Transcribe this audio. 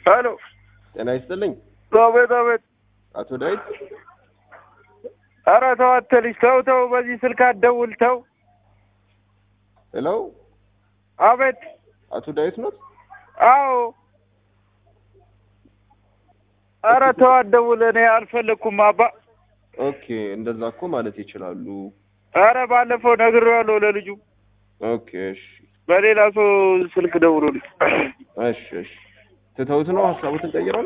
ሄሎ ጤና ይስጥልኝ አቤት አቤት አቶ ዳዊት። ኧረ ተው አንተ ልጅ ተው ተው በዚህ ስልክ አትደውል ተው ሄሎ አቤት አቶ ዳዊት ኖት? አዎ ኧረ ተው አትደውል እኔ አልፈለግኩም አባ ኦኬ እንደዛ እኮ ማለት ይችላሉ። ኧረ ባለፈው ነግሬዋለሁ ለልጁ ኦኬ እሺ በሌላ ሰው ስልክ ደውሎልኝ እሺ እሺ ትተውት ነው ሀሳቡትን ቀይረው ነው?